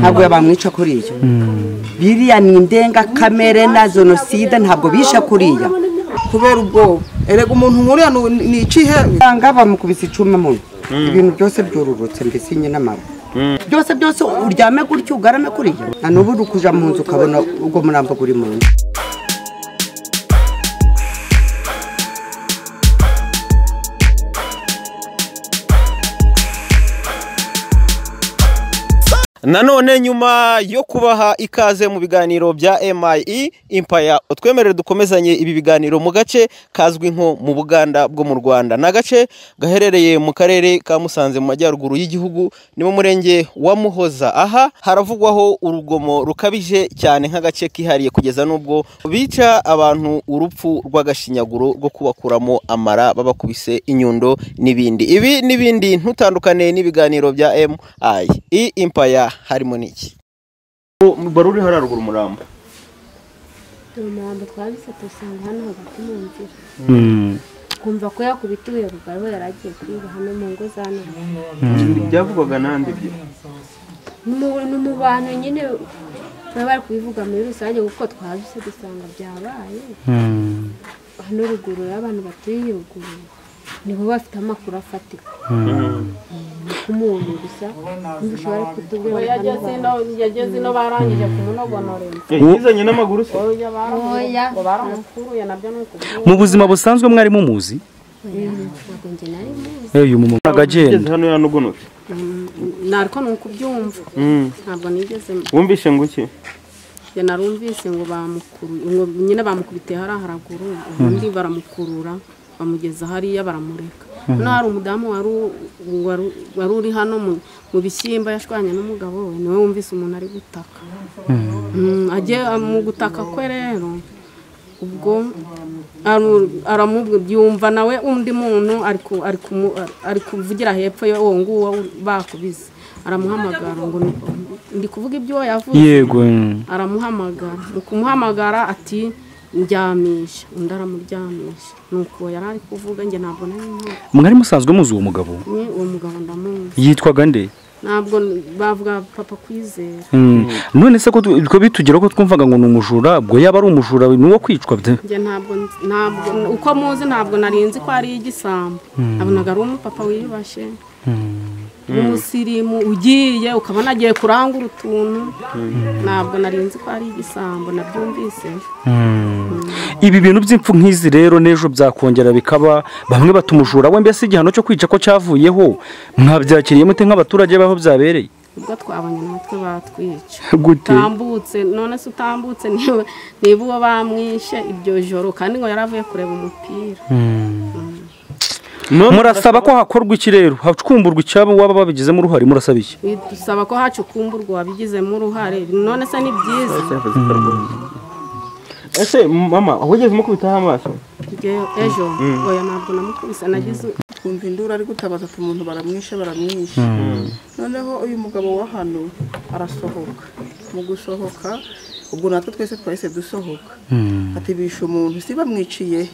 ntabwo bamwica kuri iyo biriya ni indengakamere na jenoside ntabwo bishe kuriya kubera ubwoba erega umuntu nkuriya ni- ni ikihe usanga bamukubise icyuma mu nda ibintu byose byururutse mbese nyine n'amaboko byose byose uryame gutyo ugarame kuriya na n'ubu uri kujya mu nzu ukabona ubwo murambo uri mu nzu nanone nyuma yo kubaha ikaze mu biganiro bya MIE Empire utwemerere dukomezanye ibi biganiro mu gace kazwi nko mu Buganda bwo mu Rwanda ni agace gaherereye mu karere ka Musanze mu majyaruguru y'igihugu ni mu murenge wa Muhoza aha haravugwaho urugomo rukabije cyane nk'agace kihariye kugeza n'ubwo bica abantu urupfu rw'agashinyaguro rwo kubakuramo amara babakubise inyundo n'ibindi ibi n'ibindi ntutandukane n'ibiganiro bya MI i impaya harimo n'iki bari uriho haruguru umurambo dore umurambo twabisate usanga hano hagati mu nzira kumva ko yakubita ubuye bugari we yari agiye kwiba hano mu ngo za none byavugwaga n'andi byo Mu- ni mu bantu nyine baba bari kubivuga muri rusange kuko twabise dusanga byabaye hano ruguru y'abantu baturiye ruguru nibo bafite amakuru afatika nk'umuntu gusa ntibishobora kutubwira ngo hano ino yageze ino barangije kumunogonorera yizanye n'amaguru se oya Oya. baramukuruye baramukuruye nabyo ni ukubwira mu buzima busanzwe mwarimu muzi ntabwo njye nari muzi Eh, uyu mumama agenda hano yanogonotse nariko ni ukubyumva ntabwo nigeze wumvishe ngo iki njye narumvise ngo bamukuru- ngo nyine bamukubitiye hariya haraguru ubundi baramukurura bamugeza hariya baramureka hano hari umudamu wari u- wari- wari uri hano mu- mu bishyimbo yashwanye n'umugabo we niwe wumvise umuntu ari gutaka Mm, agiye mu gutaka kwe rero ubwo aru- aramu- yumva nawe undi muntu ari ku- ari kumu- ari kuvugira hepfo ye uwo nguwo bakubise aramuhamagara ngo ni- ndi kuvuga ibyo uwo yavuze yego mm. aramuhamagara mu kumuhamagara ati ndyamisha undi aramuryamisha nuko yari ari kuvuga njye ntabwo nari nzi mwari musanzwe muzi uwo mugabo ni uwo mugabo ndamuzi yitwaga nde ntabwo bavuga papa kwizera Mm. none se ko tu- ko bitugera ko twumvaga ngo ni umujura ubwo yaba ari umujura ni uwo kwicwa bye njye ntabwo nzi- ntabwo uko muzi ntabwo narinzi ko ari igisambo nabonaga ari umupapa wiyubashe umusirimu ugiye ukabona agiye kurangura utuntu ntabwo narinzi ko ari igisambo nabyumvise ibi bintu by'impfu nk'izi rero n'ejo byakongera bikaba bamwe bata umujura we mbese igihano cyo kwica ko cyavuyeho mwabyakiriye mute nk'abaturage b'aho byabereye ubwo twabonye mu mutwe batwica gute utambutse none se utambutse niba niba uwo bamwishe iryo joro kandi ngo yari avuye kureba umupira murasaba ko hakorwa iki rero hacumburwa icyabo waba babigizemo uruhare murasaba iki dusaba ko hacukumburwa wabigizemo uruhare none se ni byiza ese mama wigeze umukubitaho amaso Njye- ejo oya ntabwo namukubise nagize twumva induru ari gutabaza ati umuntu baramwishe baramwishe noneho uyu mugabo wa hano arasohoka mu gusohoka ubwo natwe twese twahise dusohoka ati bishe umuntu si bamwiciye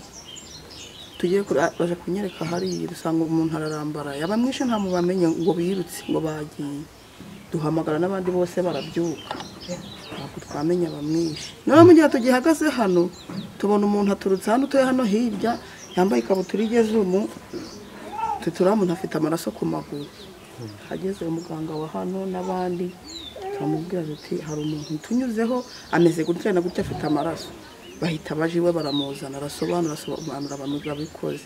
tugiye kure- ah, baje kunyereka hariya dusanga umuntu ararambaraye abamwishe nta mubamenye ngo birutse ngo bagiye duhamagara n'abandi bose barabyuka ntabwo twamenya abamwishe noneho mu gihe tugihagaze hano tubona umuntu aturutse hano utuye hano hirya yambaye ikabutura igeze umu tutura umuntu afite amaraso ku maguru hageze umuganga wa hano n'abandi turamubwira tuti hari umuntu tunyuzeho ameze gutya na gutya afite amaraso bahita baje iwe baramuzana arasobanura asobanura abantu babikoze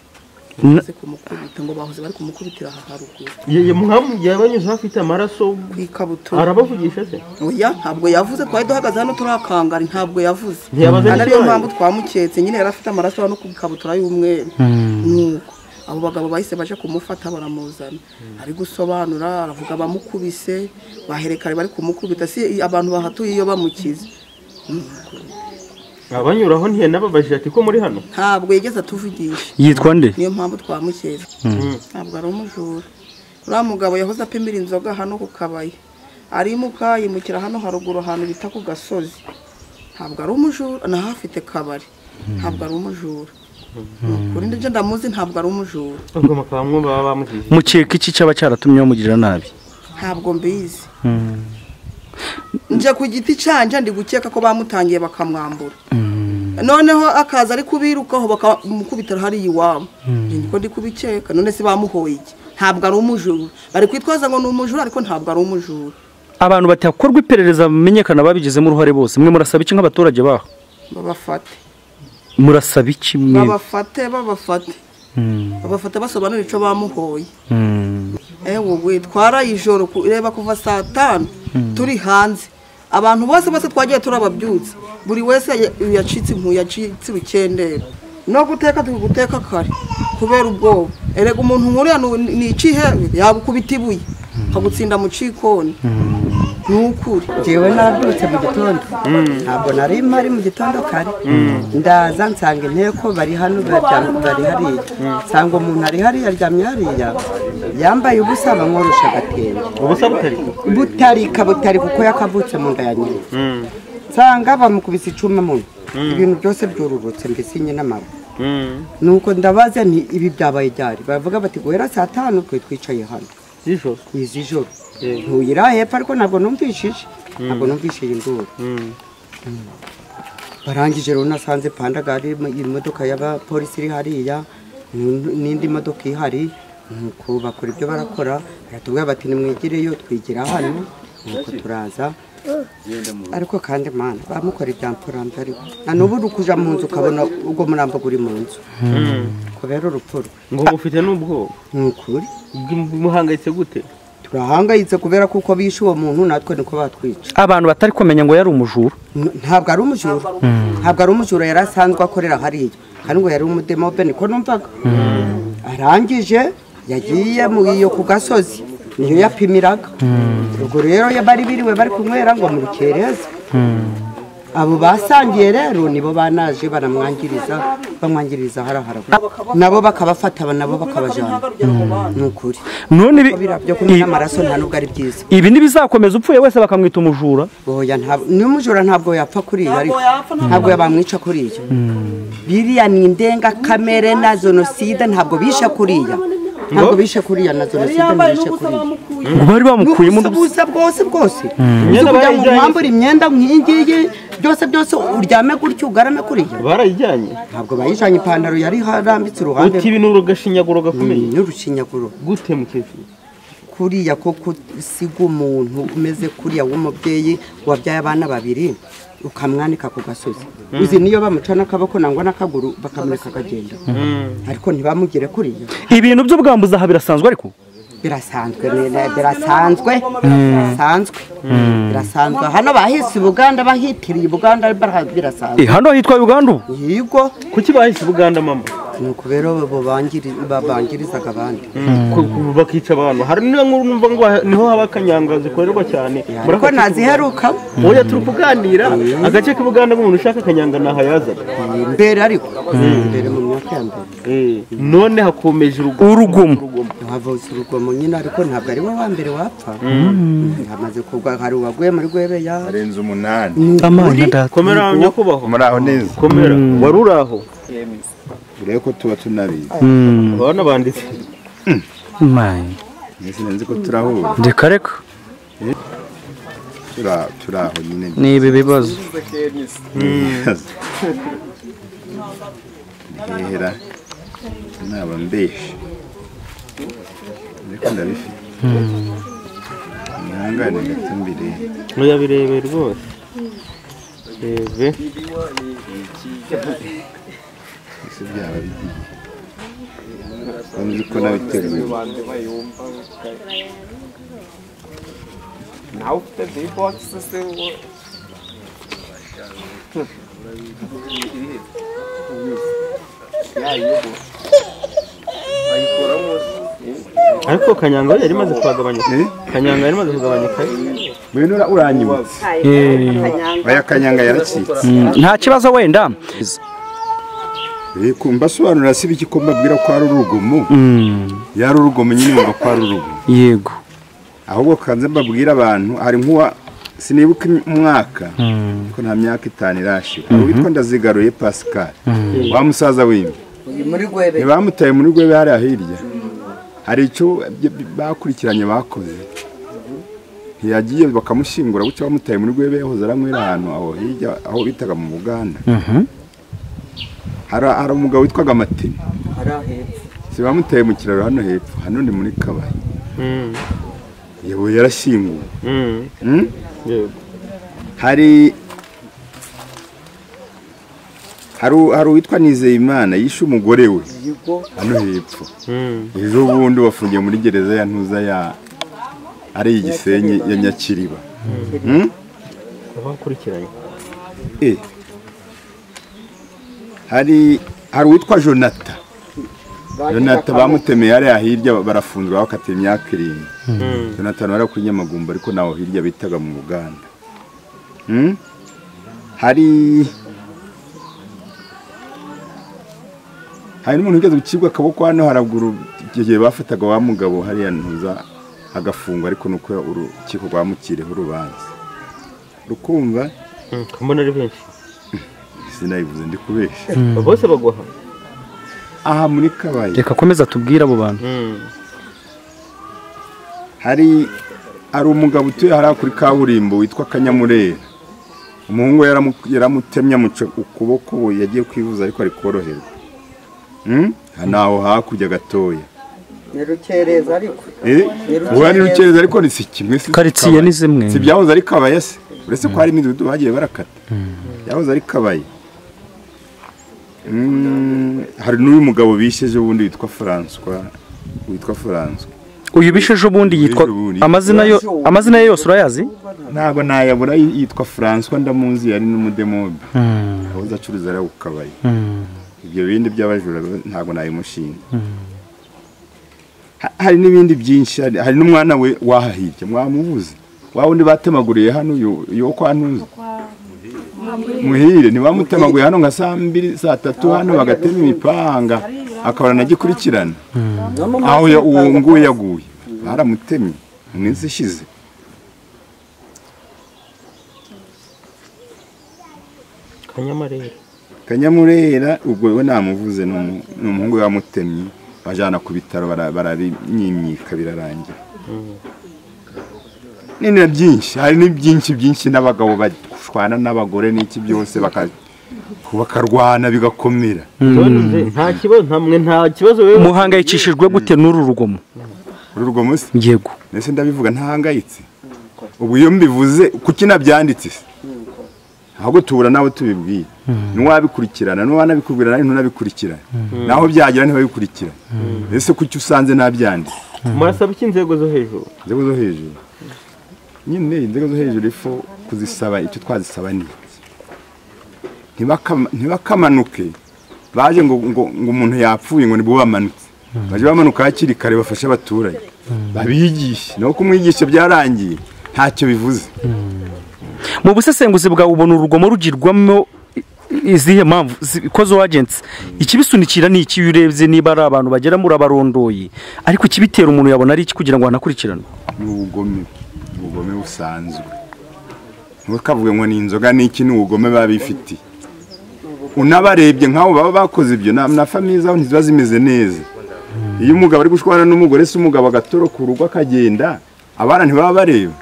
bamaze kumukubita ngo bahoze bari kumukubitira aha haruguru mwamugiye abanyuze afite amaraso ku ikabutura arabavugisha se oya ntabwo yavuze twari duhagaze hano turakangara ntabwo yavuze Ntiyabaze kandi ariyo n'ikibaye? mpamvu twamuketse nyine yari afite amaraso hano ku ikabutura y'umweru nuko abo bagabo bahise baje kumufata baramuzana ari gusobanura aravuga abamukubise baherekare bari kumukubita si abantu bahatuye iyo bamukize abanyuraho ntiyanababajije ati ko muri hano ntabwo yigeze atuvugisha yitwa nde niyo mpamvu twamuketse ntabwo ari umujura uriya mugabo yahoze apimira inzoga hano ku kabaye arimuka yimukira hano haruguru ahantu bita ku gasozi ntabwo ari umujura naho afite kabari ntabwo ari umujura ni ukuri ndetse ndamuzi ntabwo ari umujura ubwo mukaba baba bamujije mukeka iki cyaba cyaratumye bamugirira nabi ntabwo mbizi nje ku giti cyanjye ndi gukeka ko bamutangiye bakamwambura noneho akaza ari kubirukaho bakamukubita hariya iwabo niko ndi kubikeka none se bamuhoye iki ntabwo ari umujura bari kwitwaza ngo ni umujura ariko ntabwo ari umujura abantu batakorwa iperereza bamenyekana babigizemo uruhare bose mwe murasaba iki nk'abaturage baho babafate murasaba iki mwe babafate babafate babafate basobanura icyo bamuhoye ewe twaraye ijoro ku- reba kuva saa tanu turi hanze abantu bose bose twagiye turababyutsa buri wese ya- yacitse impuya yacitse urukendera no guteka turi guteka kare kubera ubwoba erega umuntu nkuriya ni- ni ikihe yagukubita ibuye akagutsinda mu cikoni ni ukuri jewe nabyutse mu gitondo ntabwo nari mpari mu gitondo kare ndaza nsanga inteko bari hano bararyamye bari hariya nsanga umuntu ari hariya aryamye hariya yambaye ubusa bamworosha agatenge ubusa butari butarika butari kuko yakavutse mu nda ya nyina nsanga bamukubise icuma mu nda ibintu byose byururutse mbese nyina amara nuko ndabaza nti ibi byabaye ryari baravuga bati guhera saa tanu twe twicaye hano z'ijoro izi joro ntuye iri hepfo ariko ntabwo numvishije ntabwo numvishije induru barangije rero nasanze pandagari imodoka y'abapolisi iri hariya n- n'indi modoka ihari nuko bakora ibyo barakora baratubwira bati nimwegereyo twigira hano nuko turaza ariko kandi mana bamukora ibyampfurambi ariko na n'ubu uri kuja mu nzu ukabona ubwo murambo uri mu nzu kubera urupfu rwe ngo mufite n'ubwoba ni ukuri muhangayitse gute turahangayitse kubera kuko bishe uwo muntu natwe niko batwica abantu batari kumenya ngo yari umujura N- ntabwo ari umujura ntabwo ari umujura yari asanzwe akorera hariya kandi ngo yari umudemobe niko numvaga arangije yagiye mu iyo ku gasozi niyo yapimiraga ubwo rero iyo bari biriwe bari kunywera ngo murukereze abo basangiye rero nibo banaje baramwangiriza bamwangiriza harahara nabo bakabafata nabo bakabajyana ni ukuri none ibi- biriya byo kumena amaraso nta nubwo ari byiza ibi ntibizakomeza upfuye wese bakamwita umujura oya ntabwo n'umujura ntabwo yapfa kuriya ariko ntabwo yabamwica kuriya biriya ni indengakamere na jenoside ntabwo bishe kuriya ntabwo bishe kuriya na jenoside ntibishe kuriya ngo bari bamukuyemo n'ubusa busa bwose bwose Imyenda kugira ngo barayijyanye mwambure imyenda nk'iyingiyi byose byose uryame gutyo ugarame kuriya barayijyanye ntabwo bayijyanye ipantaro yari harambitse iruhande uti ibi ni urugashinyaguro gakomeye n'urushinyaguro gute mukecuru kuriya ko gusiga umuntu umeze kuriya w'umubyeyi wabyaye abana babiri ukamwanika ku gasozi izi niyo bamucana akaboko nangwa n'akaguru bakamureka akagenda ariko ntibamugire kuriya ibintu by'ubwambuzi aha birasanzwe ariko birasanzwe ni- ni- birasanzwe bisanzwe birasanzwe hano bahise ubuganda bahitiriye ubuganda bara- Eh, birasanzwe hano hitwa uganda ubu yigo kuki bahise ubuganda mama ni ukubera bo bangiri- babangirizaga abandi Ku- ku- bakica abantu hari niyo nkuru numva ngo ha- niho haba akanyanga zikorerwa cyane ariko ntaziheruka oya turi kuganira agace k'ubuganda nk'umuntu ushaka akanyanga ntaho yazaga mbere ariko mbere mu myaka ya mbere Eh, none hakomeje urugo urugomo havutse urugomo nyine ariko ntabwo ari we wa mbere wapfa hamaze kugwa hari uwaguye muri gwebeya arenze umunani amana data komera nyakubahwa muri aho neza komera wari uri aho urebe ko tuba tunabizi abana banditse mayi Nge sinzi ko turahura reka reka Tura- turi aho nyine ni ibi bibazo ndihera naba mbeshe ariko ndabifite mwihangane ngatumbire muyabirebe rwose rebe ese byaba bigiye ko nzi ko nabiteguye ariko kanyanga yari imaze kuhagabanyuka Eh? kanyanga yari imaze kugabanyuka ngwino ura- uranyibutse oya kanyanga yaracitse nta kibazo wenda Eh, kumva asobanura si biki ko mbabwira ko ari urugomo yari urugomo nyine wumva ko ari urugomo yego ahubwo kanze mbabwire abantu hari nk'uwa sinibuka im- umwaka ko nta myaka itanu irashira witwa ndazigaruye pascal wa musaza w'imbi muri gwebe ntibamutaye muri rwebe hariya hirya hari icyo b- b- bakurikiranye bakoze ntiyagiye bakamushyingura bucya bamutaye muri rwebe yahoze aranywera ahantu aho hirya aho bitaga mu buganda hari hari umugabo witwaga matini hariya hepfo si bamuteye mu kiraro hano hepfo hano ni muri kabari yewe yarashyinguwe Mm? hari hari u- hari uwitwa nizeyimana yishe umugore we yego hano hepfo ejo bundi bafungiye muri gereza ya ntuza ya ari igisenyi ya nyakiriba Mm? bakurikiranye Eh. hari hari uwitwa jonata jonata bamutemeye hariya hirya barafunzwe bakatiye imyaka irindwi jonatani wari ku nyamagumba ariko naho hirya bitaga mu buganda Mm? hari hari n'umuntu wigeze gucibwa akaboko hano haraguru igihe bafataga wa mugabo hariya ntuza agafungwa ariko nuko urukiko rwamukiriyeho urubanza rukumva mbona ari benshi sinayivuze ndi kubeshya bose bagwaha aha muri kabaye reka akomeza atubwire abo bantu hari hari umugabo utuye hariya kuri kaburimbo witwa kanyamurera umuhungu we yaramu- yaramutemye amuca ukuboko we yagiye kwivuza ariko ari koroherwa Mm? naho hakurya gatoya ni rukereza ariko Eh, Ni Rukereza. ubu ari rukereza ariko ni si kimwe si karitsiye ni zimwe si ibyahoze ari kabaya se uretse ko hari imidugudu bagiye barakata byahoze ari kabaya Mm, hari n'uyu mugabo bishe ejo bundi witwa François witwa François uyu bishe ejo bundi yitwa Bishe bundi. amazina yo amazina ye yose urayazi ntabwo nayabura yitwa François ndamuzi yari n'umudemobe ahoze acuruza ari kukabaye ibyo bindi by'abajura biba- ntabwo nabimushinga Ha- hari n'ibindi byinshi hari hari n'umwana we wahahirya mwamubuze wa wundi batemaguriye hano yo- yo kwa ntuzi muhire ntibamutemaguye hano nka saa mbiri saa tatu hano bagatema imipanga akabona anagikurikirana aho ya- uwo nguwo yaguye baramutemye mu minsi ishize kanyamarere kanyamurera ubwo we namuvuze ni umu- ni umuhungu we wamutemye bajyana ku bitaro bara- barabimyimyika birarangira ni na byinshi hari ni byinshi byinshi n'abagabo bashwana n'abagore n'iki byose baka- bakarwana bigakomera nta kibazo nta mwe nta kibazo wewe muhangayikishijwe gute n'uru rugomo muri urwo munsi yego mbese ndabivuga ntahangayitse ubu iyo mbivuze kuki nabyanditse se ahubwo tubura nawe tubibwiye n'uwabikurikirana n'uwanabikubwira ntunabikurikirana naho byagira ntibabikurikirane mbese kuki usanze nabyanditse murasaba iki inzego zo hejuru inzego zo hejuru nyine inzego zo hejuru ifu kuzisaba icyo twazisaba ni iki? Ntibakama- ntibakamanuke baje ngo ngo ngo umuntu yapfuye ngo nibwo bamanutse baje bamanuka hakiri kare bafashe abaturage babigishe naho kumwigisha byarangiye ntacyo bivuze mu busesenguzi bwawe ubona urugomo rugirwamo i- izihe mpamvu zi- ko zo agensi ikibisunikira ni iki iyo urebye niba ari abantu bagera muri abarondoye ariko ikibitera umuntu yabona ari iki kugira ngo hanakurikiranwe ni ubugome ni ubugome busanzwe ntukavuge ngo ni inzoga n'iki ni ubugome biba bifitiye unabarebye nk'abo baba bakoze ibyo na na famiye zabo ntiziba zimeze neza iyo umugabo ari gushwana n'umugore se umugabo agatoroka urugo akagenda abana ntibaba bareba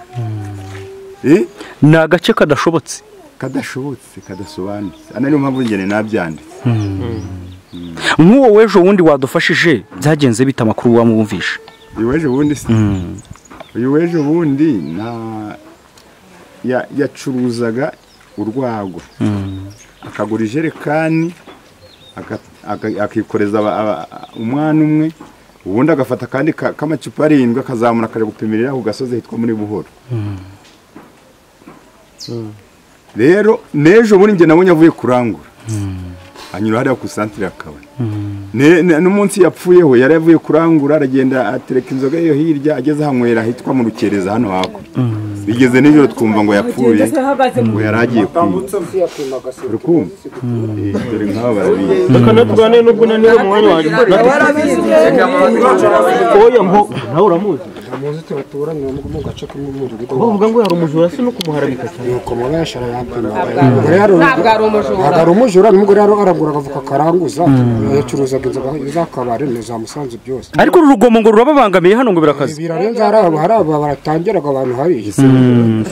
Eh? ni agace kadashobotse kadashobotse kadasobanutse ana niyo mpamvu ngene nabyanditse nk'uwo w'ejo wundi wadufashije byagenze bita amakuru wamwumvishe uyu w'ejo bundi se uyu w'ejo bundi nta ya- yacuruzaga urwagwa akagura ijerekani aka- aka- akikoreza aba- aba- umwana umwe ubundi agafata akandi ka- k'amacupa arindwi akazamura akajya gupimirira ku gasozi hitwa muri buhoro rero n'ejo bundi njye nabonye avuye kurangura anyura hariya ku santire akabari Ne- ne- n'umunsi yapfuyeho yari avuye kurangura aragenda atereka inzoga yo hirya ageze ahanywera hitwa mu rukereza hano hakurya bigeze nijoro twumva ngo yapfuye ngo yari agiye kwiba uri kumva Eh, dore nk'aba barabizi reka natugane nubwo unaniwe mu mwanya wanjye oya mpo nawe uramuzi muzi tubaturanye mu gace kamwe mu rugo bavuga ngo yari umujura si no kumuharabika cyane nuko mwana yashara yapimaga ntabwo ari umujura ntabwo ari umujura nubwo rero aragura akavuka karanguza yacuruzaga inzoga z'akabari na za musanze byose ariko uru rugomo ngo rurababangamiye hano ngo birakaze birarenze hari aba hari aba baratangiraga abantu hari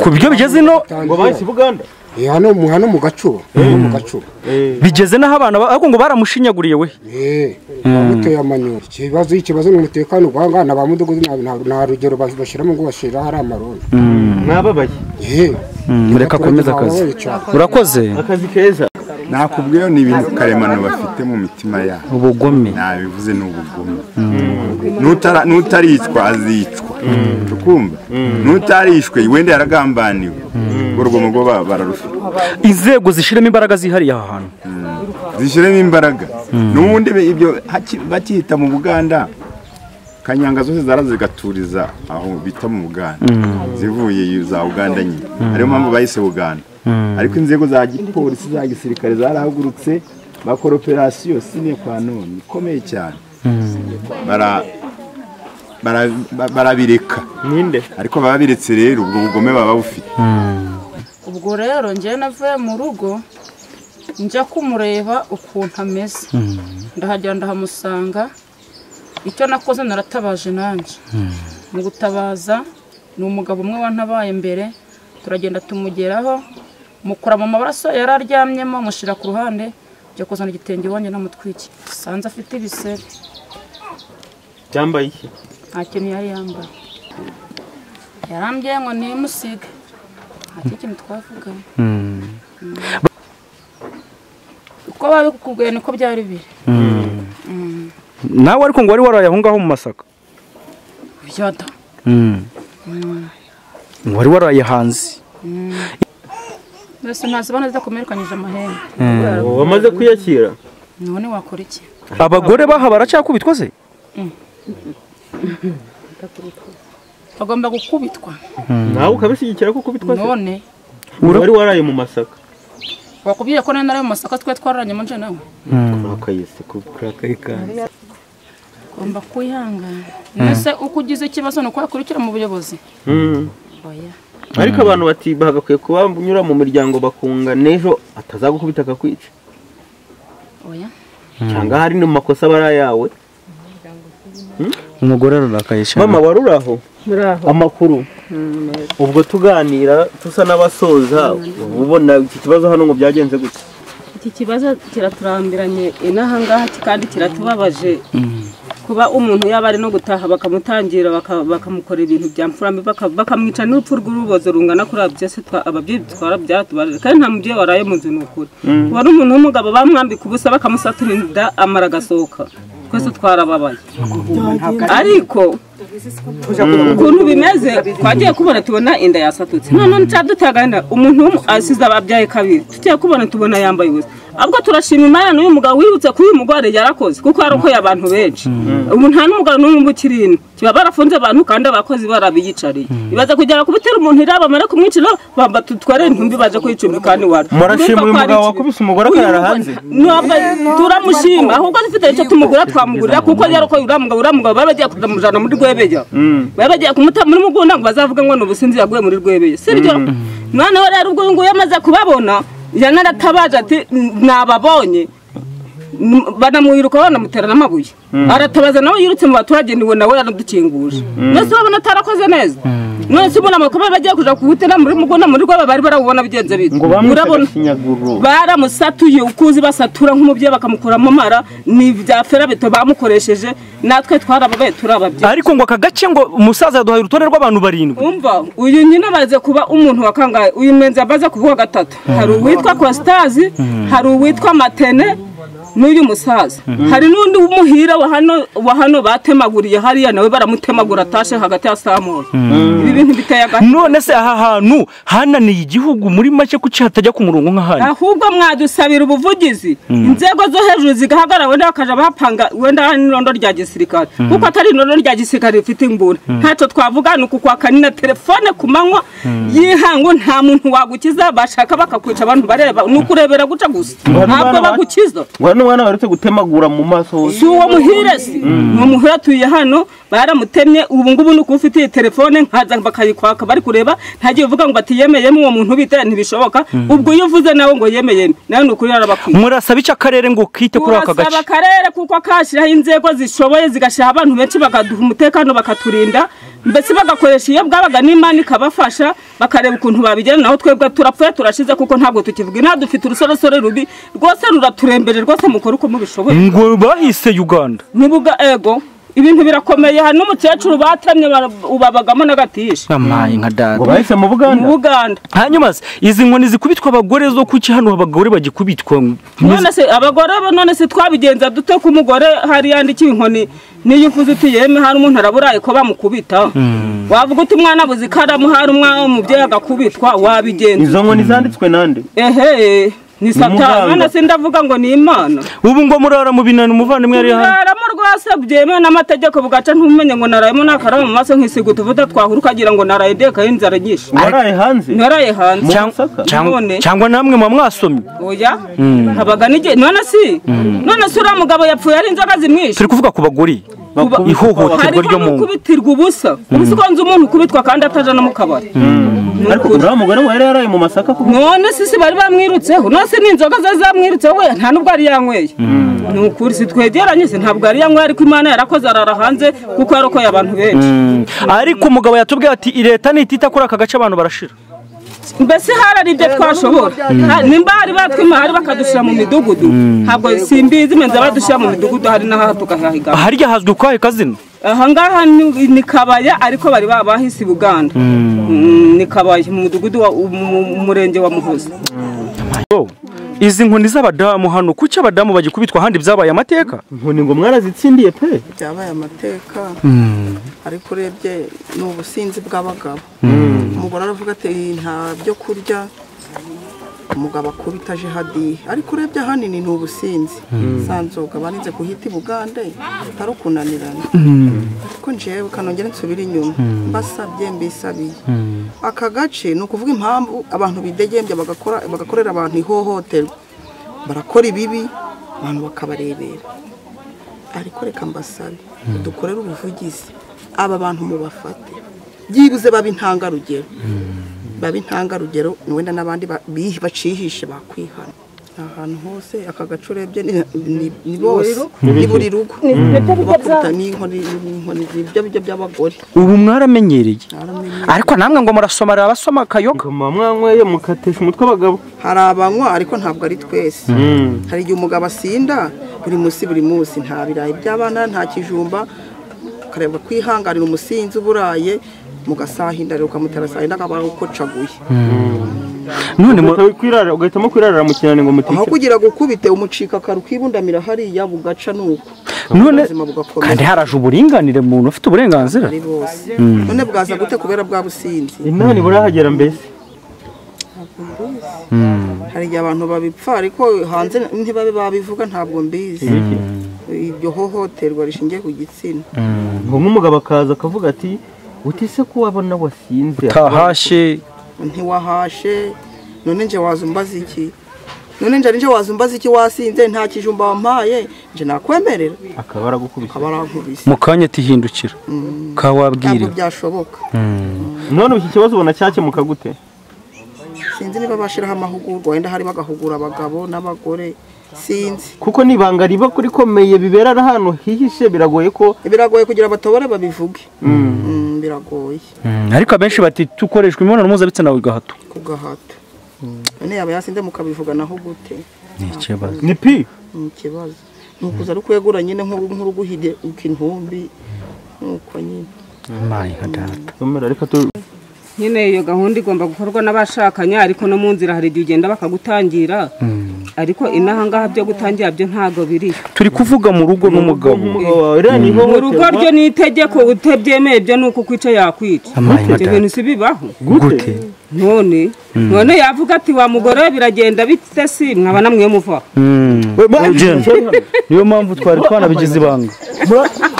ku byo bigeze ino ngo bahise i buganda Eh, hano mu hano mu gacuba hano mu gacuba bigeze n'aho abana ba- ariko ngo baramushinyaguriye we eh bamuteye amanyoro ikibazo ikibazo ni umutekano guhangana ba mudugudu nta- nta- nta rugero bas- bashyiramo ngo bashira hari amarondo mwababaye eh Mm, reka akomeze akazi urakoze akazi keza nakubwiyo ni ibintu karemano bafite mu mitima yabo ubugome nabivuze ni ubugome N'utara- n'utaricwa azicwa tukumva n'utarishwe wenda yaragambaniwe urwo rugomo rwo ba- bararufite inzego zishiramo imbaraga zihariye aha hantu zishyiremo imbaraga n'ubundi be- ibyo haki- bakiyita mu buganda kanyanga zose zara zigaturiza aho bita mu buganda zivuye iyo za uganda nyine ariyo mpamvu bahise buganda ariko inzego za gipolisi za gisirikare zarahagurutse bakora operasiyo sine kwa none ikomeye cyane bara- bara- ba- barabireka ninde ariko baba biretse rero ubwo bugome baba bufite ubwo rero njye navuye mu rugo njya kumureba ukuntu ameze ndahagera ndahamusanga icyo nakoze naratabaje nanjye mu gutabaza ni umugabo umwe wantabaye mbere turagenda tumugeraho mukura mu mabaraso yari aryamyemo mushyira ku ruhande njya kuzana igitenge iwanjye n'amutwiki sanze afite ibisebe cyambaye iki nta kintu yari yambaye yarambwiye ngo nimusige nta kindi kintu twavuganye uko babikubwiye niko byari biri nawe ariko ngo wari waraye aho ngaho mu masaka byada ngo wari waraye hanze mbese ntasobanura zidakomerekanyije amahembe ubu bamaze kwiyakira none wakora iki abagore baha baracyakubitwa se bagomba gukubitwa nawe ukabishyigikira kuko bitwaze none wari waraye mu masaka wakubwiye ko nari nari mu masaka twe twararanye mu nje nawe akayise kuri akayi kandi ugomba kwihangana mbese uko ugize ikibazo ni uko wakurikira mu buyobozi Mm. oya ariko abantu bati bagakwiye kuba banyura mu miryango bakunga n'ejo atazagukubita akakwica oya cyangwa hari mu makosa aba ari ayawe umugore ararakaye mama wari uri aho amakuru ubwo tuganira dusa n'abasoza uba ubona iki kibazo hano ngo byagenze gutya iki kibazo kiraturambiranye inaha ngaha kandi kiratubabaje kuba umuntu yaba ari no gutaha bakamutangira baka- bakamukorera ibintu bya mfurame baka- bakamwica n'urupfu rw'urubozo rungana kuri aba byose twa- ababyeyi twara byatubabaje kandi nta mubyeyi waraye mu nzu ni ukuri wari umuntu w'umugabo bamwambika ubusa bakamusatura inda amara agasohoka twese twarababaye ariko ukuntu bimeze twagiye kubona tubona inda yasatutse none cyadutagana umuntu w'umu asize ababyaye kabiri tugiye kubona tubona yambaye ubusa ahubwo turashima imana uyu mugabo wibutse ko uyu mugore yarakoze kuko yarokoye abantu benshi ubu nta n'umugabo n'umwe uba ukiri ino kiba barafunze abantu kandi abakozi barabiyicariye ibaza kugera kubitera umuntu iraba bamara kumwicira bamba tutware intumbi baje kuyicumbika n'iwacu murashima Urumva ko uyu ari mugabo ikibi. wakubise umugore Uyu akarara mugore- hanze ntabwo turamushima ahubwo dufite icyo tumugura twamugurira kuko rero ko uriya mugabo uriya mugabo bari bagiye kumujyana muri rwebeya bari bagiye kumuta muri mugunda ngo bazavuge ngo ni ubusinzi yaguye muri rwebeya si byo noneho rero ubwo uyu nguyu amaze kubabona yanaratabaje ati nababonye banamuyiruka banamutera n'amabuye aratabaza nawe yirutse mu baturage niwe nawe yaradukinguje mwese urabona atarakoze neza mwese ubona amakuru bagiye kuja kuwutera muri mugunda muri rwaba bari barawubona bigenze bite ngo bamwicaga Urabona- ikinyaguru baramusatuye ukuzi basatura nk'umubyeyi bakamukuramo amara ni ibya ferabeto bamukoresheje natwe twarababaye turi ababyeyi ariko ngo aka gace ngo umusaza yaduhaye urutonde rw'abantu barindwi umva uyu nyine amaze kuba umuntu wakangaye uyu mwenzi amaze kuba uwa gatatu hari uwitwa kositazi hari uwitwa matene n'uyu musaza Mhm. hari n'undi w'umuhira wa hano wa hano batemaguriye hariya nawe baramutemagura atashe hagati ya saa moya ibi bintu biteye agahinda none se aha hantu hananiye igihugu muri make kuki hatajya ku murongo nk'ahandi ahubwo mwadusabira ubuvugizi Mm. inzego zo hejuru zigahagarara wenda bakajya bapanga wenda hari n'irondo rya gisirikare Mm. kuko atari irondo rya gisirikare rifite inguni Mm. ntacyo twavuga ni ukukwaka ni na telefone ku manywa Mm. y'ihangu nta muntu wagukiza bashaka bakakwica abantu bareba ni ukurebera guca gusa ntabwo Ngo n'umwana wa- bagukiza ngo hano umwana waretse gutemagura mu maso hose si uwo muhiresi Mm. ni umuhira atuye hano baramutemye ubu ngubu ni uko ufitiye telefone nkaza bakayikwaka bari kureba ntagiye uvuga ngo bati yemeyemo uwo muntu bita ntibishoboka Mm. ubwo iyo uvuze nawe ngo yemeyeme nawe ni ukuri arabakwiye murasaba icyo akarere ngo kite kuri aka turasaba gace akarere kuko kashyiraho inzego zishoboye zigashyiraho abantu benshi bakaduha umutekano bakaturinda mbese bagakoresha iyo bwabaga n'imana ikabafasha bakareba ukuntu babigena naho twebwe turapfuye turashize kuko ntabwo tukivuga inaha dufite urusoresore rubi rwose ruraturembere rwose mukore uko mubishoboye ngo bahise uganda nibuga ego ibintu birakomeye hari n'umukecuru batemye bara- ubabagamo n'agatisha amaye nka dada Ngo bahise mu Buganda? Mu Buganda. hanyuma se izi nkoni zikubitwa abagore zo kuki hano abagore bagikubitwa none se abagore bo none se twabigenza dute ko umugore hari yandikiye inkoni niyo uvuze uti yeme hari umuntu araburaye ko bamukubita Mm. wavuga uti umwana abuze ikaramu hari umwana w'umubyeyi agakubitwa wabigenza izo nkoni zanditswe nande ehe ni satani muganga. none se ndavuga ngo ni imana ubu ngo murara mu binani umuvandimwe yari hano uraramo rwose byemewe n'amategeko bugaca ntumenye ngo narayemo n'akaramu mu maso nkisiga utuvuta twahura ukagira ngo naraye ndekaye inzara nyinshi waraye hanze naraye hanze cyangwa None. cyangwa namwe muba mwasomye oya Mm. habaga n'igihe none si Mm. none si uriya mugabo yapfuye ari inzoga zimwishe turi kuvuga ku bagore ihohoterwa harimo ryo mu ngo n'ukubitirwa ubusa ubu si ko nzi umuntu ukubitwa kandi ataja no mu kabari ariko uriya mugore we yari yaraye mu masaka kuko none si si bari bamwirutseho none si n'inzoga ze zamwirutseho we nta n'ubwo yari yanyweye ni ukuri si twegeranye se ntabwo yari yanyweye ariko imana yarakoze arara hanze kuko yarokoye abantu benshi Mm. ariko umugabo yatubwiye ati leta nitita kuri aka gace abantu barashira mbese hararibye twashobora Mm. Ha- nimba hari batwimahari bakadushyira mu midugudu ntabwo simbizi menza badushyira mu midugudu hari n'aha tukahahiga harya hazwi ukwahe kazina aha ngaha ni ni kabaya ariko bari babahise i buganda Mm, ni kabaya mu mudugudu wa mu- mu murenge wa muhoza Yo, izi nkoni z'abadamu hano kuki abadamu bagikubitwa ahandi byabaye amateka nkoni ngo mwarazitsindiye pe byabaye amateka Mm. ariko urebye ni ubusinzi bw'abagabo Mm. umugore aravuga ati nta byo kurya umugabo akubita aje hadiya ariko urebye ahanini ni ubusinzi Mm. za nzoga barinze guhita i bugande atari ukunanirana ariko njewe kanongere nsubire inyuma Mm. mbasabye mbisabiye aka gace ni ukuvuga impamvu abantu bidegembya bagakora bagakorera abantu ihohoterwa barakora ibibi abantu bakabarebera ariko reka mbasabe dukorere ubuvugizi aba bantu mubafate byibuze babe intangarugero babe intangarugero wenda n'abandi ba- bi- bacihishe bakwihana ahantu hose aka gace urebye ni- ni- ni bose Ni ni biki? buri rugo Ni ibyo biryo byabo. bakubita n'inkoni n'inkoni ibyo bijya by'abagore ubu mwaramenyereye ariko namwe ngo murasoma hari abasoma akayoga mwanyweye mukatesha umutwe abagabo hari abanywa ariko ntabwo ari twese Mm. hari igihe umugabo asinda buri munsi buri munsi nta birayi by'abana nta kijumba akareba kwihanganira umusinzi uburaye mugasahinda rero ukamutera sahinda akaba ukocaguye none ugahitamo kwirarira mu kinani ngo aho mutica kugira gukubite umucika akaru kibundamira hariya bugaca nuko none ubuzima bugakomeza kandi haraje uburinganire mu muntu ufite uburenganzira ari bose Mm. none bwaza gute kubera bwa businzi inani burahagera mbese hari igihe abantu babipfa ariko hanze ntibabe babivuga ntabwo mbizi Ibiki? iryo hohoterwa rishingiye ku gitsina ngo nk'umugabo akaza akavuga ati utise ko wabona wasinze tahashe ntiwahashe none nje waza umbaza iki none nje nje waza umbaza iki wasinze nta kijumba wampaye nje nakwemerera akaba aragukubise akaba arankubise mu kanya atihindukira ntabwo kawabwiriwe byashoboka none iki kibazo ubona cyakemuka gute sinzi niba bashyiraho amahugurwa wenda hari bagahugura abagabo n'abagore sinzi kuko n'ibanga riba kuri komeye bibera ahantu hihishe biragoye ko biragoye kugira batobore babivuge Mm, biragoye ariko abenshi bati tukoreshwa imibonano mpuzabitsina gahato ku gahato none yaba yasinze mukabivuga naho gute ni ikibazo ni pi ni ikibazo ni ukuza ari kwegura nyine nk'uruguhide ukintumbi nuko nyine mayi nka data reka tu nyine iyo gahunda igomba gukorwa n'abashakanye ariko no mu nzira hari igihe ugenda bakagutangira ariko inahangaha byo gutangira byo ntabwo biriyo turi kuvuga mu rugo n'umugabo mu rugo ryo ni itegeko utabyemeye byo ni uko ukwica yakwica Amaye ibyo madame. bintu si bibaho gute none none yavuga ati wa mugore we biragenda bite si mwaba namwe muvaho Mm. Jen, niyo mpamvu twari twanabigize ibanga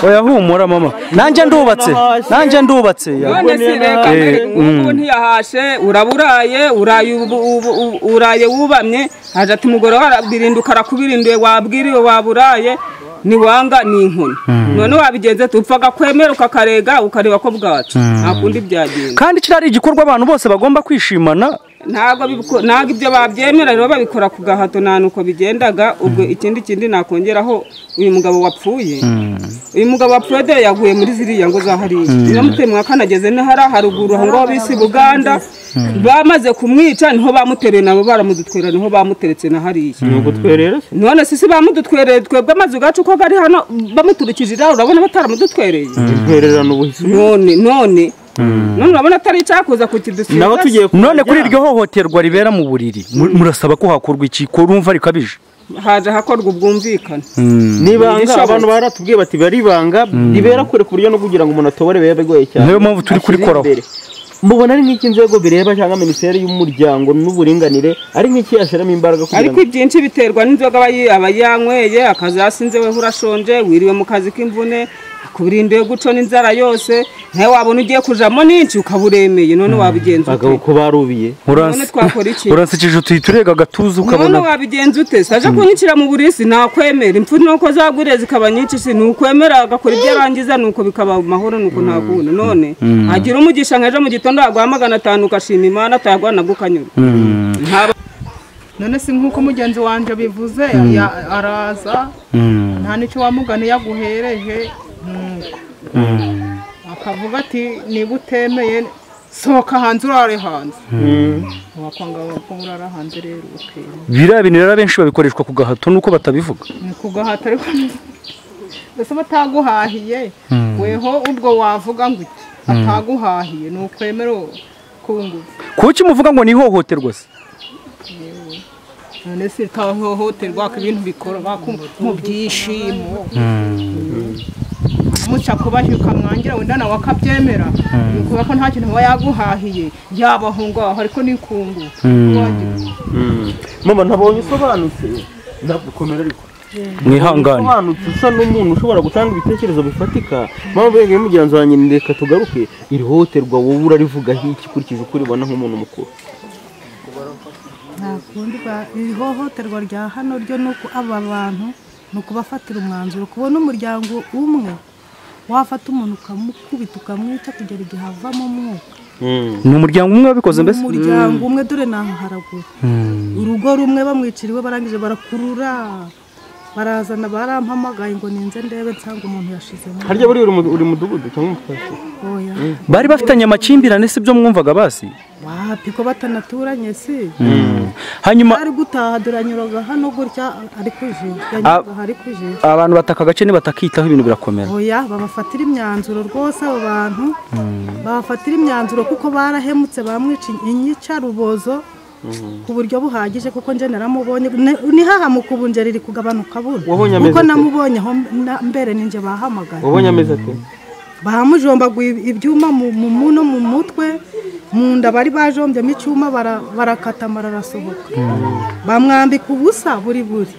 oya humura mama nanjye ndubatse nanjye ndubatse none si reka mbere Eh, ubu mm. ntiyahashe uraburaye uraye ubu- ubu- ubu- uraye wubamye haje ati umugore we arabirinduka arakubirinduye wabwiriwe waburaye niwanga ni inkoni none wabigenze tupfaga kwemera ukakarega ukareba ko bwacu Mm. nta kundi byagenda kandi kirari igikorwa abantu bose bagomba kwishimana ntabwo bibiko- ntabwo ibyo babyemera rero babikora ku gahato nta nuko bigendaga ubwo ikindi kindi nakongeraho uyu mugabo wapfuye uyu mugabo wapfuye dore yaguye muri ziriya ngo za hariya Mm. niyo muteye mwakanageze no hariya haruguru aho ngaho bisi buganda bamaze kumwica niho bamuteruye nabo baramudutwerera niho bamuteretse na hariya ni ugutwerera se none sisi bamudutwereye twebwe amazu gacu ko ari hano bamuturikije iraro urabona bataramudutwereye dutwererana ubuhisimo none none none urabona atari icyakuza kukidusiga none kuri iryo hohoterwa ribera mu buriri mu- murasaba ko hakorwa iki ko urumva rikabije haje hakorwa ubwumvikane n'ibanga Igishobotse. abantu baratubwiye bati biba ari ibanga ribera kure ku buryo no kugira ngo umuntu atobore biba bigoye cyane Niyo mpamvu turi kurikoraho. Ashyira imbere. mubona ari nk'inzego bireba cyangwa minisiteri y'umuryango n'uburinganire ari nk'iki yashyiramo imbaraga kugira ariko ngo ibyinshi biterwa n'inzoga aba yi- aba yanyweye akazasinze weho urashonje wiriwe mu kazi k'imvune akubirindiye guco n'inzara yose nawe wabona ugiye kujamo n'inshi ukaba uremeye none wabigenza ute abagabo ko barubiye none twakora iki uransekije utuhita urega agatuza none ukabona wabigenza ute saje kunyicira mu burisi nakwemera impfu nuko zaguriye zikaba nyinshi si nukwemera agakora ibyo arangiza nuko bikaba amahoro nuko ntakunda none Mm. agira umugisha nka ejo mu gitondo yaguha magana atanu ugashima imana atagwa nagukanyura Mm. none si nk'uko mugenzi wanjye bivuze Mm. ya- araza Mm. nta n'icyo wamugani yaguhereje mm, Mm. akavuga ati niba utemeye sohoka hanze urare hanze Mm. wakwanga ko urara hanze rero ukera biriya bintu rero benshi babikoreshwa ku gahato nuko batabivuga ni ku gahato ariko ni- mbese bataguhahiye Mm. weho ubwo wavuga ngo iki Mm. ataguhahiye ni ukwemera kungufu kuki muvuga ngo ni ihohoterwa se none se utahohoterwa ko ibintu bikora baku- mu byishimo muca kubashyuka mwangira wenda nawe akabyemera Mm. kubera ko nta kintu aba yaguhahiye yabahungu aho ariko n'ikungu mama ntabonye usobanutse ntabwo komera ariko Mwihangane. usobanutse usa n'umuntu ushobora gutanga ibitekerezo bifatika mpamvu yego mugenzi wanjye ni reka tugaruke iri hohoterwa wowe urarivugaho iki ukurikije uko uribona nk'umuntu mukuru nta kundi ba- iri hohoterwa rya hano ryo ni uko aba bantu ni ukubafatira umwanzuro kubona umuryango umwe wafata umuntu ukamukubita ukamwica kugera igihe avamo umwuka ni umuryango umwe wabikoze ni mbese umuryango umwe dore ni aho haraguru Mm. urugo rumwe bamwiciriwe barangije barakurura barazana barampamagaye ngo ninze ndebe nsanga umuntu yashizemo harya buri uri mu- uri mudugudu cyangwa umutwasi oya bari bafitanye amakimbirane si byo mwumvaga basi wapi ko batanaturanye si Mm. hanyuma ari gutaha duranyuraga hano gutya ari kuje yanyuraga ari kuje abantu bataka agace nibatakitaho ibintu birakomera oya babafatira imyanzuro rwose abo bantu babafatira imyanzuro kuko barahemutse bamwica inyicarubozo ku buryo buhagije kuko njye naramubonye ne- nihahamuka ubu njye riri kugabanuka buno Wabonye ameze kuko ate? namubonye aho na- mbere ninjye bahamagaye wabonye amezi ate bahamujombaguye ibyuma mu mu muno mu mutwe mu nda bari bajombyemo icyuma bara- barakatamara arasohoka bamwambika ubusa buri buri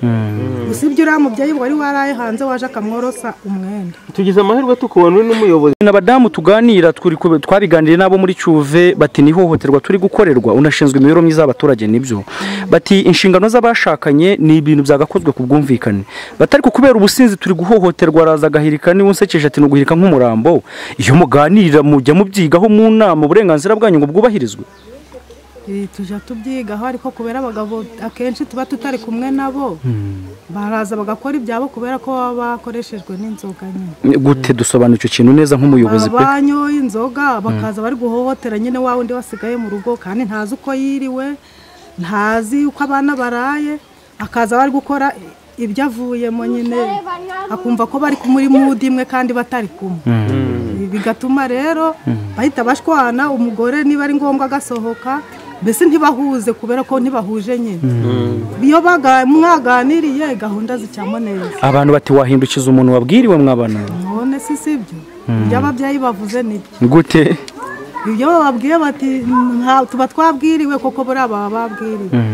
usibye uriya mubyeyi wari waraye hanze waje akamworosa umwenda tugize amahirwe tukubonwe n'umuyobozi na abadamu tuganira turi kube- twabiganiriye n'abo muri cuve bati ni ihohoterwa turi gukorerwa unashinzwe imibereho myiza y'abaturage nibyo bati inshingano z'abashakanye ni ibintu byagakozwe ku bwumvikane batari kubera ubusinzi turi guhohoterwa araza agahirika niba unsekeje ati ni uguhirika nk'umurambo iyo muganirira mujya mubyigaho mu nama uburenganzira bwanyu ngo bwubahirizwe Eh, tujya tubyigaho ariko kubera abagabo akenshi tuba tutari kumwe nabo baraza bagakora ibyabo kubera ko baba bakoreshejwe n'inzoga nyine gute dusobanura icyo kintu neza nk'umuyobozi pe banyoye inzoga bakaza bari guhohotera nyine wa wundi wasigaye mu rugo kandi ntazi uko yiriwe ntazi uko abana baraye akaza bari gukora ibyo avuyemo nyine akumva ko bari muri mudu imwe kandi batari kumwe bigatuma rero bahita bashwana umugore niba ari ngombwa agasohoka mbese ntibahuze kubera ko ntibahuje nyine Mm. iyo baga- mwaganiriye gahunda zicyamo neza abantu bati wahindukiza umuntu wabwiriwe mwabana none si si ibyo Mm. ibyo ababyeyi bavuze nibyo gute ibyo bababwiye bati "Nta- tuba twabwiriwe koko buriya baba babwiriwe Mm.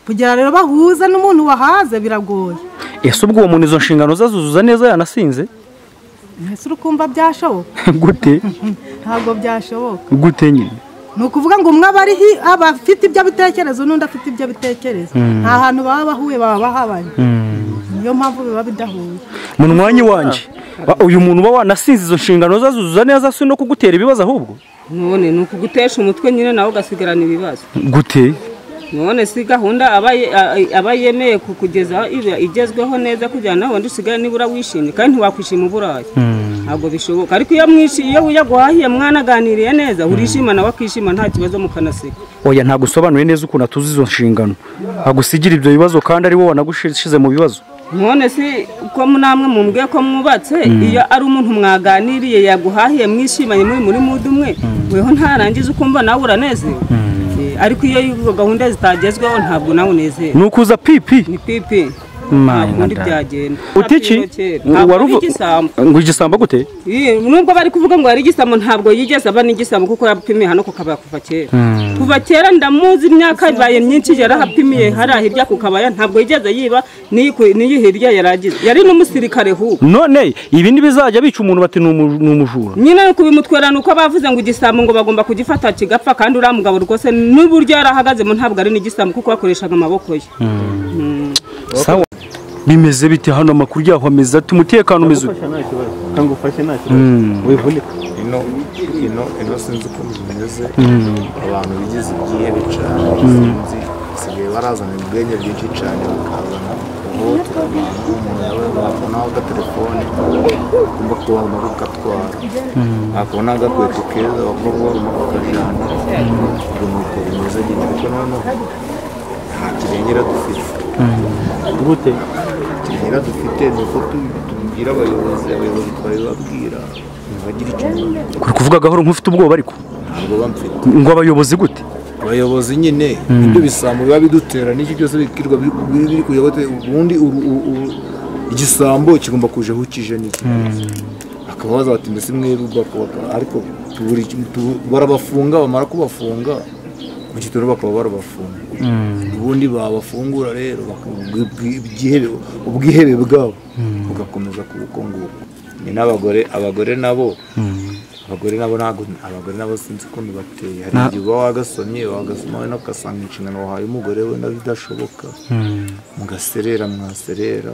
kugira rero bahuze n'umuntu wahaze biragoye ese ubwo uwo muntu izo nshingano ze azuzuza neza yanasinze mbese uri kumva byashoboka gute ntabwo byashoboka gute nyine ni ukuvuga ngo umwe aba ari hi- aba afite ibyo abitekereza n'undi afite ibyo abitekereza Mm. nta hantu baba bahuye baba bahabanye Mm. niyo mpamvu biba bidahuye mu mwanya wanjye uyu muntu uba wanasinze izo nshingano ze azuzuza neza si no kugutera ibibazo ahubwo none ni ukugutesha umutwe nyine nawe ugasigarana ibibazo gute none si gahunda aba ye- a- aba yemeye ku- kugeza iba igezweho neza kugira ngo nawe wundi usigare nibura wishimye kandi ntiwakwishima uburaye ntabwo bishoboka ariko iyo mwishi iyo yaguhahiye mwanaganiriye neza urishima nawe akishima nta kibazo mukanaseka oya ntabwo usobanuye neza ukuntu atuzi izo nshingano agusigira ibyo bibazo kandi ari wowe wanagushyize mu bibazo none si ko namwe mumbwiye ko mwubatse iyo ari umuntu mwaganiriye yaguhahiye mwishimanye muri muri mudu umwe weho ntarangiza ukumva nawe uranezewe Eh, ariko iyo izo gahunda zitagezweho ntabwo nawe unezerwa ni ukuza pipi ni pipi ubundi byagenda utiki wari waruvu igisambo ngo igisambo gute Ye, nubwo bari kuvuga ngo yari igisambo ntabwo yigeze aba n'igisambo kuko yapimiye hano ku kabaya kuva kera kuva kera ndamuzi imyaka ibaye myinshi yarahapimiye hariya hirya ku kabaya ntabwo yigeze yiba n'iyi- n'iyi hirya yari agize yari n'umusirikare hubwo none ibi ntibizajya bica umuntu bati ni umu- ni umujura nyine kubimutwerana uko bavuze ngo igisambo ngo bagomba kugifata kigapfa kandi uriya mugabo rwose n'uburyo yarahagazemo ntabwo ari n'igisambo kuko yakoreshaga amaboko ye sawa bimeze bite hano amakuru yaho ameze ati umutekano umeze ute?" nta kibazo kangufashe nta Mm. kibazo wivunika ino ino ino sinzi ukuntu bimeze Mm. abantu bigize ibyihebe cyane Mm. sinzi basigaye barazana ubwenge bwinshi cyane bakazana ubutu umuntu yaba yabonaho agatelefone agomba kuba bakatwara Mm. akabona agakweto keza bakaba bagomba bakajyana urumuriko bimeze nyine ariko noneho nta kirengera dufite gute kirengera dufite ni uko tu- tubwira abayobozi abayobozi twabibabwira ntibagira icyo bumva. kuri kuvuga gahoro nk'ufite ubwoba ariko ntabwo bamfite ngo abayobozi gute abayobozi nyine Mm. ibyo bisambo biba bidutera n'icyo byose bikirwa biri biri- biri kujya gute ubundi uru- u- u- igisambo kigomba kuja aho kije niki akaba baza bati mbese mwebwe bakubaka ariko tuburi tu- barabafunga bamara kubafunga mu gitondo bakaba barabafunga ubundi babafungura rero bakabwi- bwi- ibyihebe- ubwihebe bwabo bugakomeza kubukunguka ni n'abagore abagore nabo abagore nabo ntabwo abagore nabo sinzi ukuntu bateye hari Na- igihe uba wagasomye wagasoma wenda ugasanga inshingano wahaye umugore wenda bidashoboka mugaserera mwaserera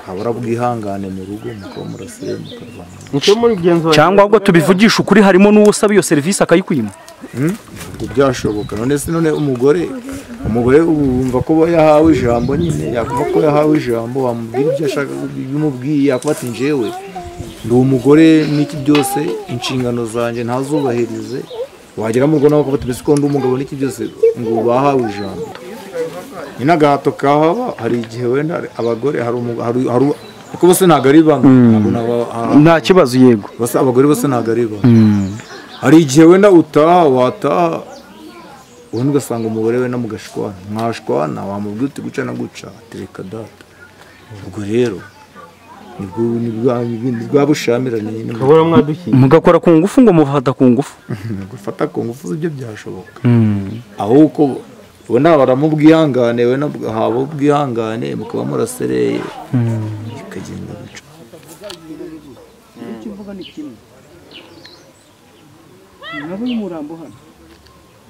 habura bwihangane mu rugo mukaba muraserera mukarwana cyangwa ahubwo tubivugisha ukuri harimo n'uwo usaba iyo serivisi akayikwima Hmm? Ntabwo byashoboka none se none umugore umugore ubu wumva ko aba yahawe ijambo nyine yakumva ko yahawe ijambo wamubwira ibyo ashaka bimubwiye yakuba ati njyewe ndi umugore n'iki byose inshingano zanjye ntazubahirize wagera mu rugo nawe ukavuga ati mbese ko ndi umugabo n'iki byose ngo bahawe ijambo nyine agahato kahaba hari igihe wenda abagore hari umugabo hari kuko bose ntabwo ari bamwe Mm. Ntabwo naba- ah, nta kibazo yego bose- abagore bose ntabwo ari bamwe Mm. hari igihe wenda utaha wataha ubundi ugasanga umugore wenda mugashwana mwashwana wamubwira uti guca na guca tereka data ubwo rero nibwo ni bwa bushamirane nyine mugakora ku ngufu ngo mufata ku ngufu gufata ku ngufu z'ibyo byashoboka ahubwo ubona baramubwihangane wenda haba ubwihangane mukaba murasereye bikagenda bica icyo mvuga ni kimwe nabo y'umurambo hano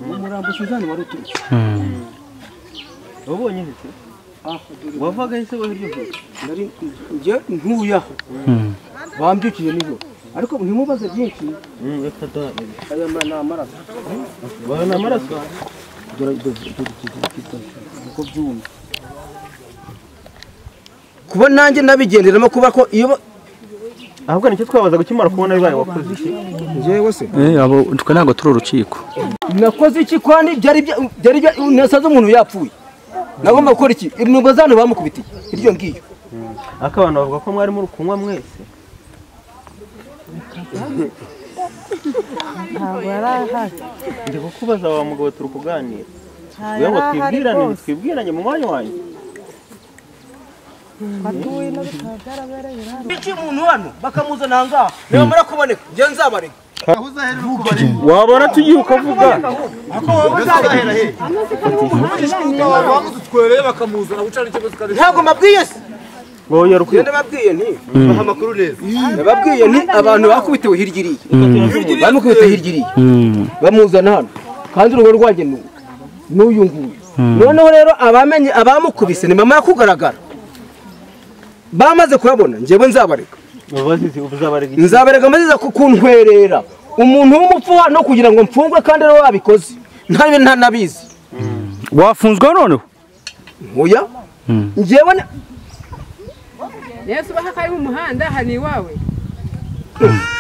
uwo murambo suzanne wari uturutse wabonye he se wavaga he se wo hirya hino nari njye ntuye aho bambyukiye nijoro ariko ntimubaze byinshi aya ma- ni amaraso aya ni amaraso dore dore dore uko byumye kuba nanjye nabigenderamo kuba ko iyo ahubwo nicyo twabaza gukimara kubona bibaye wakoze iki njyewe se Eh, abo twe ntabwo turi urukiko nakoze iki kandi byari bya- byari bya- nasanze umuntu yapfuye nagomba gukora iki inugo zanyu bamukubitiye iryo ngiryo ariko abantu bavuga ko mwari muri kunywa mwese ntabwo yari ahari ndi kukubaza wa mugabo turi kuganira Ntayo kugira ngo ari ahari twibwirane rwose. twibwiranye mu mwanya wanjye batuye no gutaha byarabereye hano Bici umuntu hano bakamuzana aha ngaha nibamara kuboneka njye nzabareka wabona tugiye ukavuga bamudutwereye bakamuzana gucana ikigo tukareka ntabwo mbabwiye se wowe iyo ndababwiye nti Mm. baha amakuru neza ndababwiye nti abantu bakubitewe hirya iriya bamukubita hirya iriya bamuzana hano kandi urugo rwanjye ni ubu, n'uyu nguyu noneho rero abamenye abamukubise ni mama kugaragara bamaze kuyabona njyewe nzabareka nzabareka maze ku- kuntwerera umuntu w'umupfu hano kugira ngo mfungwe kandi rero wabikoze ntayo ntanabizi wafunzwe noneho oya njyewe na- yesu ubaha ko ari mu muhanda aha ni iwawe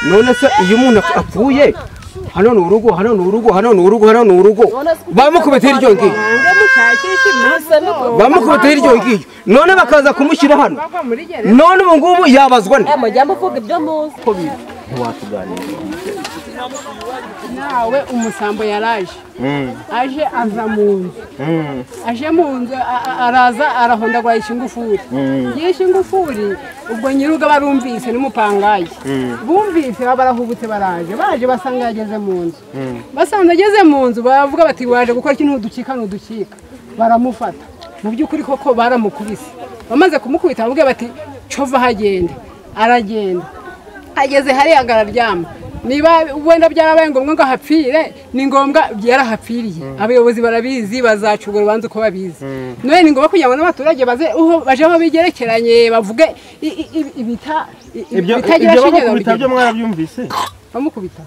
none se iyo umuntu ap- apfuye hano ni urugo hano ni urugo hano ni urugo hano ni urugo bamukubita hirya ngiyo muhanda mushakisha impamvu bamukubita hirya ngiyo none bakaza kumushyira hano bava muri gereza none ubu ngubu yabazwa ne mujya muvuga ibyo muzi ko biri nawe umusambo yaraje aje ava mu nzu aje mu nzu a- a- araza arahondagura ikingufuri yishe ingufuri ubwo nyiruga barumvise n'umupangayi bumvise barahubutse baraje baje basanga yageze mu nzu basanze ageze mu nzu baravuga bati waje gukora ikintu udukika n'udukika baramufata mu by'ukuri koko baramukubise bamaze kumukubita bamubwira bati cova hagenda aragenda ageze hariya araryama niba wenda byarabaye ngombwa ngo ahapfire ni ngombwa yarahapfiriye abayobozi barabizi bazaca urwo rubanza uko babizi none ni ngombwa kugira ngo n'abaturage baze uho baje aho bigerekeranye bavuge i- i- i- ibita i- i- ibyo bitagira ibyo shinge bamukubita byo babigire. mwarabyumvise bamukubita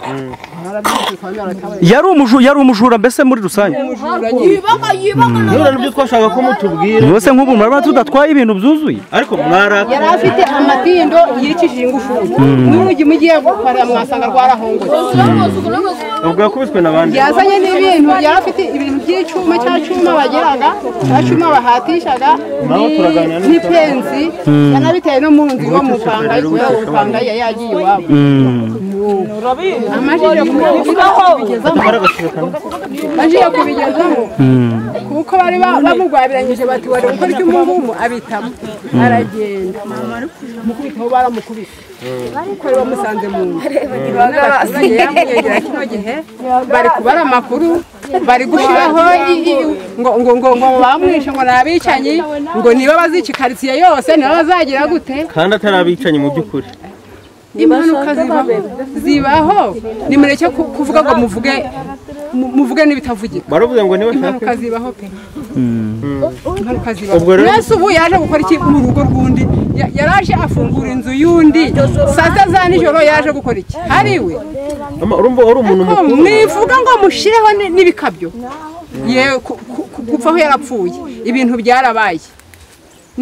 barabyumvise kwa mwaratabaye yari umuju- yari umujura mbese muri rusange none nibyo twashaka ko mutubwira yose nk'ubu muraba tudatwaye ibintu byuzuye ariko mwaraka yari afite amatindo yicishije ingufuri Mm. n'urugi mugiye gukorera mwasanga rwarahongoye ubwo yakubiswe n'abandi yazanye n'ibintu yari afite ibintu by'icyuma cya cyuma bagiraga cya cyuma bahatishaga Naho turaganira ni- n'ipensi Mm. yanabitewe no mu nzu iwe mupanga kubera umupanga yari yagiye iwabo amajije kubigezamo bagiye kubigezamo kuko bari ba- bamugwabiranyije bati wari gukora icy'umuvumu abitamo Mm. aragenda mukubitaho baramukubise kuko yari bamusanze mu nzu n'abaturage yamwegera kino gihe bari kubara amakuru bari gushyiraho i- i- ngo ngo ngo ngo bamwishe ngo ni abicanyi ngo niba bazica ikaritsiye yose niba bazagira gute kandi atari abicanyi mu by'ukuri impanuka zibaho zibaho nimureke ku- kuvuga ngo muvuge mu- muvuge n'ibitavugika baravuze ngo niba impanuka zibaho pe impanuka zibaho Ubwo rero- mwese ubu yaje gukora iki mu rugo rw'undi Ya- yaraje afungura inzu y'undi saa sita za nijoro yaje gukora iki hariwe urumva wari umuntu mukuru mwivuga ngo mushireho ni- n'ibikabyo yewe ku- ku- ku- kuva aho yarapfuye ibintu byarabaye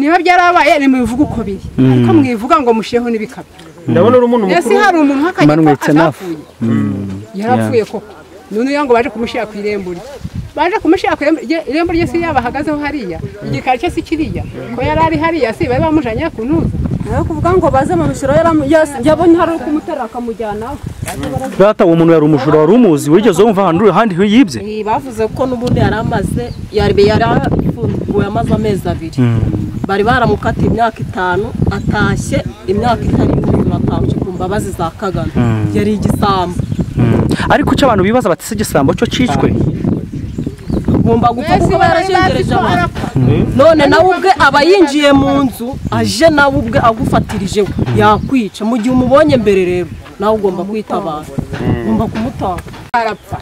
niba byarabaye nimubivuge uko biri Mm. ariko mwivuga ngo mushireho n'ibikabyo ndabona uri umuntu ese mukuru hari umuntu manwitse akagipfa nafu yarapfuye koko none ugira ngo baje kumushyira ku irembo rye baje kumushyira ku irembo rye irembo rye si yabahagazeho hariya igikari cye si kiriya ko yari ari hariya si bari bamujanye ku ntuza nawe kuvuga ngo baze mu rusiro yabonye hari uri kumuterura akamujyanaho data uwo muntu yari umujura wari umuzi wigeze wumva ahantu uri ahandi yibye Eh, bavuze ko n'ubundi yari amaze yari yari afunguwe amaze amezi abiri bari baramukatiye imyaka itanu atashye imyaka itarenga ibiri batahuje ku mbabazi za kagame Mm. yari igisambo ariko icyo abantu bibaza batise igisambo cyo cyicwe agomba gupfa kuko aba yarashengereje abantu none nawe ubwe aba yinjiye mu nzu aje nawe ubwe agufatirije we yakwica mu gihe umubonye mbere rero nawe ugomba kwitabara ugomba kumutanga arapfa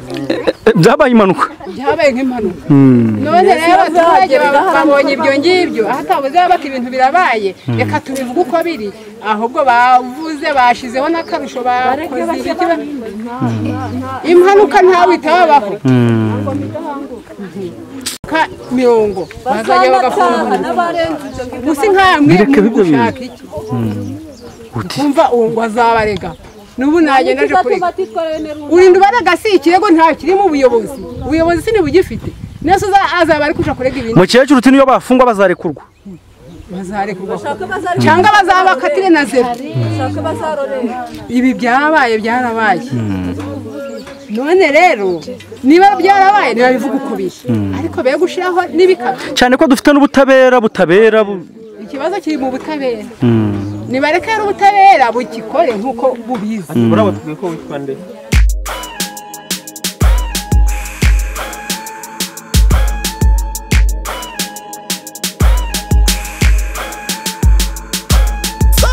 byabaye impanuka byabaye nk'impanuka Mm. none Ibibazo rero abaturage byagira baba- ingaruka. babonye ibyo ngibyo aho atabuze bati ibintu birabaye Mm. reka tubivuge uko biri ahubwo bavuze bashizeho n'akarusho bakoze ibiki ba- impanuka ntawitababaho ka mirongo bazajya bagafungura gusa nkamwe Bireke muri bibyo bintu. gushaka iki ukumva uwo ngo azabarega n'ubu nagenda aje kurega urinda ubaraga si ikirego nta kirimo ubuyobozi ubuyobozi si ntibugifite nese uza- azaba ari kuja kurega ibintu mukecuru uti niyo bafunga bazarekurwa bazarekurwa cyangwa bazabakatire na zero ibi byarabaye byarabaye none rero niba byarabaye ntibabivuga uko biri ariko be gushyiraho n'ibikapu cyane ko dufite n'ubutabera butabera bu- ikibazo kiri mu butabera Mm. nibareke n'ubutabera bukikore nk'uko bubizi Ati, murabo twiye ko witwa nde